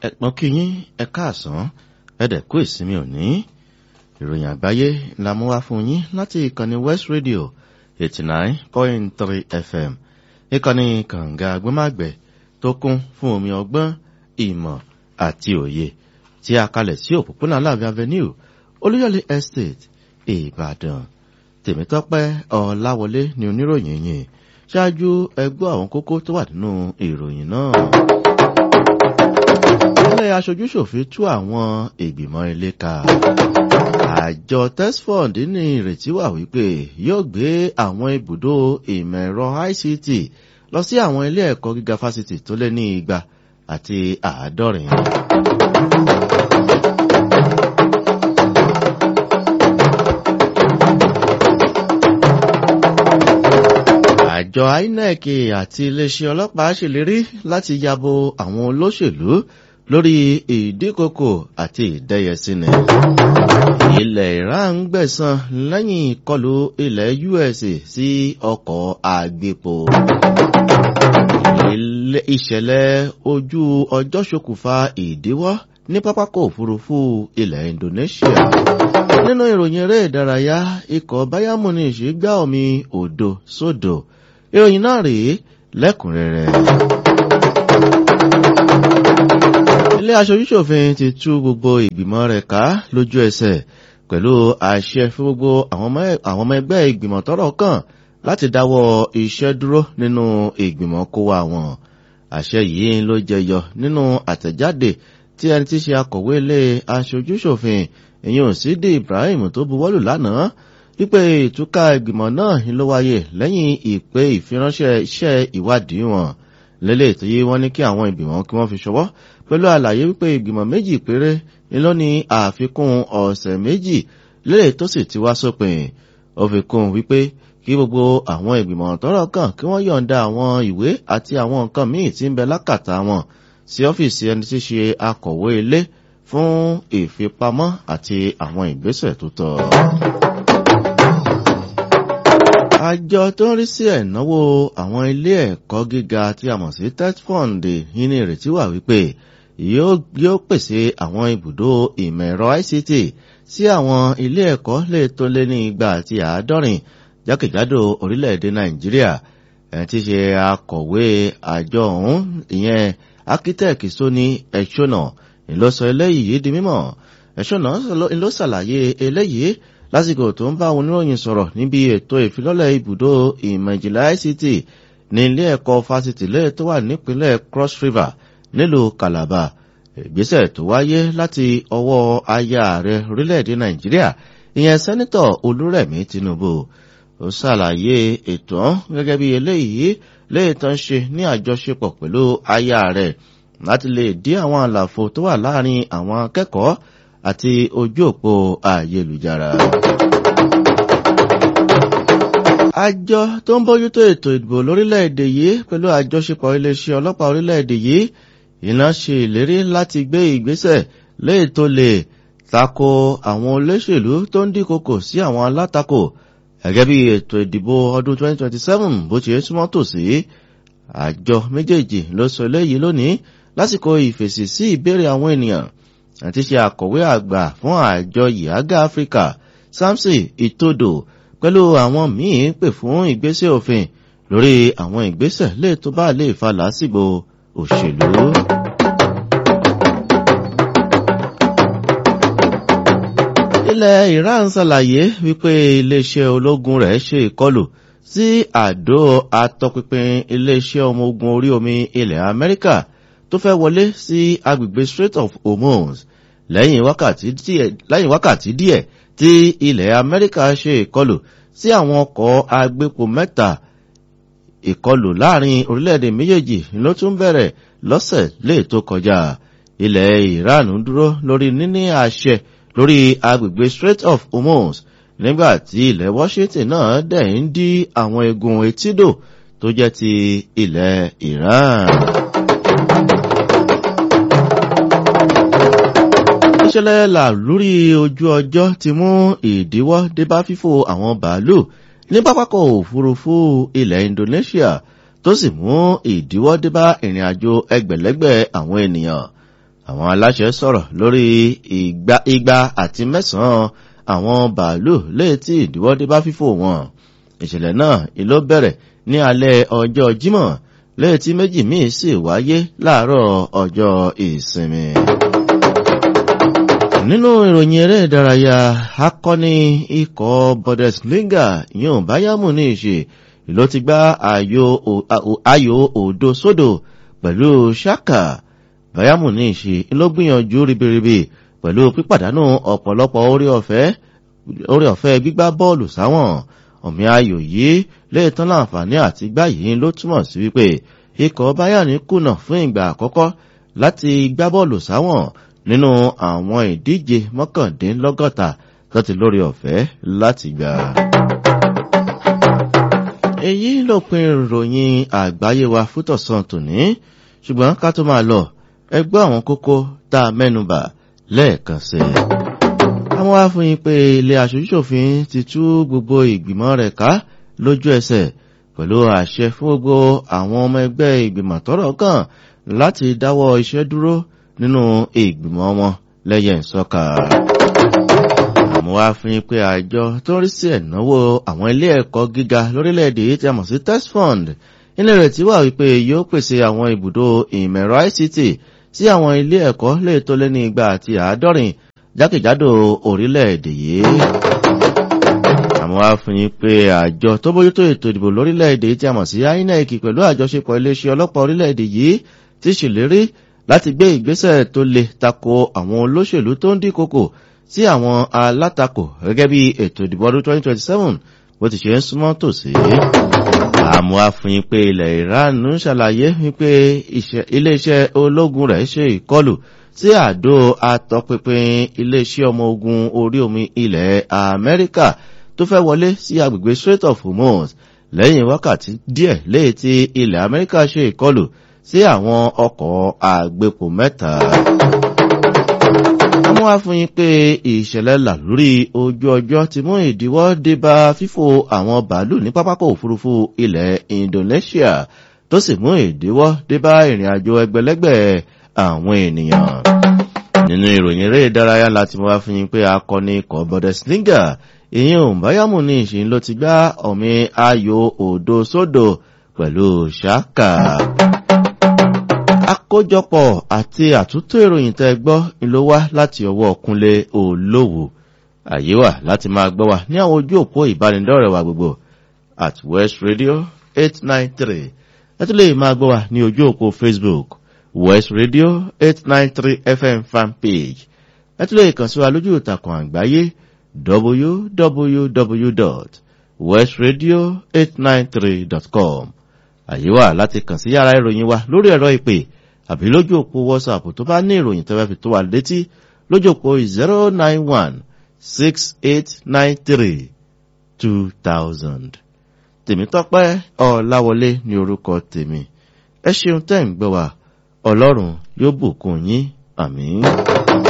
ẹ̀pọ̀n kìyín ẹ káàsán ẹ̀dẹ̀ kú ìsinmi òní ìròyìn àgbáyé la mú wá fún yín láti ìkànnì west radio eighty nine point three fm ìkànnì kànga agbẹ́màgbẹ́ tó kún fún omi ọgbọ́n ìmọ̀ àti òye tí a kalẹ̀ sí òpópónà láàbí avenue olúyọ̀lé estate ìbàdàn tèmítọ́pẹ́ ọ̀làwọlé ni oníròyìn yìí ṣáájú ẹgbọ́ àwọn kókó tó wà nínú ìròyìn náà ilé aṣojúṣòfin tú àwọn ìgbìmọ̀ ilé ká àjọ tesford ní ìrètí wà wípé yóò gbé àwọn ibùdó ìmọ̀ ẹ̀rọ ict lọ sí àwọn ilé ẹ̀kọ́ gíga fásitì tó lé ní igba àti àádọ́rin. àjọ inec àti iléeṣẹ́ ọlọ́pàá ṣèlérí láti yabo àwọn olóṣèlú lórí ìdíkòkò àti ìdẹ́yẹsínì. ilẹ̀ iran gbẹ̀san lẹ́yìn ìkọlù ilẹ̀ us sí ọkọ̀ àgbèpò. ìṣẹ̀lẹ̀ ojú ọjọ́ ṣokùnfà ìdíwọ́ ní pápákọ̀ òfurufú ilẹ̀ indonesia. nínú ìròyìn eré ìdárayá ikọ̀ bayern munich gbá omi òdo sódò ìròyìn náà rèé lẹ́kùnrẹ́rẹ́ ilé aṣojúṣòfin ti tú gbogbo ìgbìmọ̀ rẹ̀ ká lójú ẹsẹ̀ pẹ̀lú àṣẹ fún gbogbo àwọn ọmọ ẹgbẹ́ ìgbìmọ̀ tọ́rọ̀ kàn láti dáwọ́ iṣẹ́ dúró nínú ìgbìmọ̀ kó wa wọn. àṣẹ yìí ló jẹyọ nínú àtẹ̀jáde tí ẹni tí ṣe akọ̀wé ilé aṣojúṣòfin ìyẹn sídì ibrahim tó buwọ́lù lánàá wípé ìtúká ìgbìmọ̀ náà ló wáyé lẹ́yìn ìpè ìfiránṣẹ́ iṣẹ́ ìwádìí wọn lélẹ̀ tó yé wọ́n ní kí àwọn ìgbìmọ̀ kí wọ́n fi ṣọwọ́ pẹ̀lú àlàyé wípé ìgbìmọ̀ méjì péré ni ló ní àfikún ọ̀sẹ̀ méjì lélẹ̀ tó sì ti wá sópin ó fi kún wípé kí gbogbo àwọn ìgbìmọ̀ tọ́rọ̀ kàn kí wọ́n yọ̀ǹda àwọn ìwé àti àwọn nǹkan míì tí ń bẹ lákàtà wọn sí ọ́fíìsì ẹni tí ṣe akọ̀wé ilé fún ìfipamọ́ àti àwọn ìgbésẹ̀ tó tọ́ àjọ tó ń rí sí ẹ̀náwó àwọn ilé ẹ̀kọ́ gíga tí a mọ̀ sí tetfund ní ìrètí wà wípé yóò pèsè àwọn ibùdó ìmọ̀ ẹ̀rọ ict sí àwọn ilé ẹ̀kọ́ lè tó lé ní igba àti àádọ́rin jákèjádò orílẹ̀-èdè nàìjíríà ẹ̀ ti ṣe akọ̀wé àjọ ọ̀hún ìyẹn akitẹ́ẹ̀kì sóní ẹ̀ṣọ́nà ìlọsọ eléyìí di mímọ̀ ẹ̀ṣọ́nà ló ṣàlàyé eléyìí lásìkò tó ń bá àwọn oníròyìn sọ̀rọ̀ níbi ètò ìfilọ́lẹ̀ ibùdó ìmọ̀ ìjìnlẹ̀ ict ní ilé ẹ̀kọ́ fásitì lẹ́yìn tó wà nípínlẹ̀ cross river nílùú calabar ìgbésẹ̀ tó wáyé láti ọwọ́ aya ààrẹ orílẹ̀-èdè nàìjíríà ìyẹn sẹ́nitọ̀ olúrẹ̀mí tinubu ó ṣàlàyé ètò gẹ́gẹ́ bí eléyìí léyìí tó ń ṣe ní àjọṣepọ̀ pẹ̀lú aya ààrẹ láti lè dí àwọn àlàfo tó wà láàrin àwọn akẹ́kọ̀ọ́ àti ojú òpó ayélujára. àjọ tó ń bójútó ètò ìdìbò lórílẹ̀‐èdè yìí pẹ̀lú àjọṣepọ̀ iléeṣẹ́ ọlọ́pàá orílẹ̀‐èdè yìí iná ṣe ìlérí láti gbé ìgbésẹ̀ léè tó lè tako àwọn olóṣèlú tó ń dínkokò sí àwọn alátakò gẹ́gẹ́ bí ètò ìdìbò ọdún 2027 bó ṣe súnmọ́ tòsí àjọ méjèèjì ló sọ eléyìí lónìí lásìkò ìfèsì sí ìbéèrè àwọn ènìyàn àti ṣe àkọ̀wé àgbà fún àjọ yìágá áfíríkà samson itodo pẹ̀lú àwọn míì pè fún ìgbésẹ̀ òfin lórí àwọn ìgbésẹ̀ lè tó bá lè fa lásìgbò òṣèlú. ilẹ̀ iran ṣàlàyé wípé iléeṣẹ́ ológun rẹ̀ ṣe ìkọlù sí àdó atọpinpin iléeṣẹ́ ọmọ ogun orí omi ilẹ̀ amẹ́ríkà tó fẹ́ wọlé sí agbègbè strait of hormuz lẹ́yìn wákàtí díẹ̀ tí ilẹ̀ amẹ́ríkà ṣe ìkọlù sí àwọn ọkọ̀ agbépo mẹ́ta ìkọlù láàrin orílẹ̀-èdè méjèèjì ló tún bẹ̀rẹ̀ lọ́sẹ̀ lè tó kọjá ilẹ̀ iran dúró lórí níní àṣẹ lórí agbègbè strait of hormuz nígbà tí ilẹ̀ washington náà dẹ̀ ń dí àwọn egun etídò tó jẹ́ ti ilẹ̀ iran. ìṣẹ̀lẹ̀ là lórí ojú ọjọ́ ti mú ìdíwọ́ débá fífò àwọn bàálù ní pápákọ̀ òfurufú ilẹ̀ indonesia tó sì mú ìdíwọ́ débá ìrìn àjò ẹgbẹ̀lẹ́gbẹ̀ àwọn ènìyàn àwọn aláṣẹ sọ̀rọ̀ lórí igba igba àti mẹ́sàn-án àwọn bàálù léètí ìdíwọ́dé bá fífò wọn ìṣẹ̀lẹ̀ náà ìló bẹ̀rẹ̀ ní alẹ́ ọjọ́ jímọ̀ léètí méjì míì sì wáyé láàárọ̀ ọjọ́ ìsinmi nínú ìròyìn eré ìdárayá akọni ikọ̀ bundesliga yóò báyàmù ní ìṣe ló ti gbá ayò òdo sódò pẹ̀lú ṣáka báyàmù ní ìṣe ló gbìyànjú ribiribi pẹ̀lú pípàdánù ọ̀pọ̀lọpọ̀ orí ọ̀fẹ́ gbígbá bọ́ọ̀lù sáwọn ọ̀mí ayò yìí léètán láǹfààní àti gbá yìí ló túmọ̀ sí wípé ikọ̀ báyàní kùnà fún ìgbà àkọ́kọ́ láti gbá bọ́ọ̀lù sáwọn nínú àwọn ìdíje mọ́kàndínlọ́gọ́ta láti lórí ọ̀fẹ́ láti gbà. èyí ló pin ìròyìn àgbáyé wa fútọ̀sán tòní ṣùgbọ́n ká tó máa lọ ẹgbẹ́ àwọn kókó tá a mẹ́nubà lẹ́ẹ̀kan sí i. àwọn afúnyín pé ilé aṣojúṣòfin ti tú gbogbo ìgbìmọ̀ rẹ̀ ká lójú ẹsẹ̀ pẹ̀lú àṣẹ fún gbogbo àwọn ọmọ ẹgbẹ́ ìgbìmọ̀ tọ́rọ̀ kàn láti dáwọ́ iṣẹ́ dúró nínú ìgbìmọ̀ wọn lẹ́yẹ̀ ìsọ́ka. àmọ́ wá fi pé àjọ tó ń rí sí ẹ̀náwó àwọn ilé ẹ̀kọ́ gíga lórílẹ̀‐èdè tí a mọ̀ sí test fund ilé rẹ̀ tí wà wípé yóò pèsè àwọn ibùdó ìmẹ̀rọ ict sí àwọn ilé ẹ̀kọ́ lè tó lé ní igba àti àádọ́rin jákèjádò orílẹ̀‐èdè yìí. àmọ́ wá fi pé àjọ tó bójútó ètò ìdìbò lórílẹ̀‐èdè tí a mọ̀ sí inec pẹ̀lú àjọṣepọ̀ iléeṣẹ́ ọlọ́pàá orílẹ̀‐èdè yìí ti ṣèlérí láti gbé ìgbésẹ̀ tó le tako àwọn olóṣèlú tó ń dínkòkò sí àwọn alátakò gẹ́gẹ́ bí ètò ìdìbò ọdún 2027 bó ti ṣe ń súnmọ́ tòsí. àmọ́ àfihàn pé ilẹ̀ iran ń ṣàlàyé wípé iléeṣẹ́ ológun rẹ̀ ṣe ìkọlù sí àdó atọpinpin iléeṣẹ́ ọmọ ogun orí omi ilẹ̀ amẹ́ríkà tó fẹ́ wọlé sí agbègbè strait of hormuz lẹ́yìn wákàtí díẹ̀ léyìí tí ilẹ̀ amẹ́ríkà ṣe ìkọlù sí àwọn ọkọ̀ àgbẹ̀pọ̀ mẹ́ta. wọ́n wá fún yín pé ìṣẹ̀lẹ̀ làlórí ojú ọjọ́ ti mú ìdíwọ́ dé bá fífò àwọn bàálù ní pápákọ̀ òfurufú ilẹ̀ indonesia tó sì mú ìdíwọ́ dé bá ìrìn àjò ẹgbẹ̀lẹ́gbẹ̀ àwọn ènìyàn. nínú ìròyìn eré ìdárayá láti mú wá fún yín pé akọni ikọ̀ bundesliga ìyẹn òǹbáyàmù ní ìṣìn ló ti gbá ọ̀mí ayò òdo sódò pẹ̀lú ṣáka àkójọpọ̀ àti àtúntò ìròyìn tẹ́ gbọ́ ló wá láti ọwọ́ kúnlé olówó àyè wà láti máa gbọ́ wa ní àwọn ojú òpó ìbánidọ́rẹ̀ wa gbogbo at west radio eight nine three ẹ tún lè máa gbọ́ wa ní ojú òpó facebook west radio eight nine three fm fan page ẹ tún lè kàn sí wa lójú ìtàkùn àgbáyé www.westradio893.com àyè wà láti kàn sí yàrá ìròyìn wa lórí ẹ̀rọ ìpè àbí lójú òpó whatsapp tó bá ní ìròyìn tẹ́wẹ́ fi tó wà létí lójú òpó zero nine one six eight nine three two thousand. tèmítọ́pẹ́ ọ̀làwọlé ní orúkọ tèmi ẹ ṣeun tẹ́ ń gbọ́ wa ọlọ́run yóò bùkún yín àmín.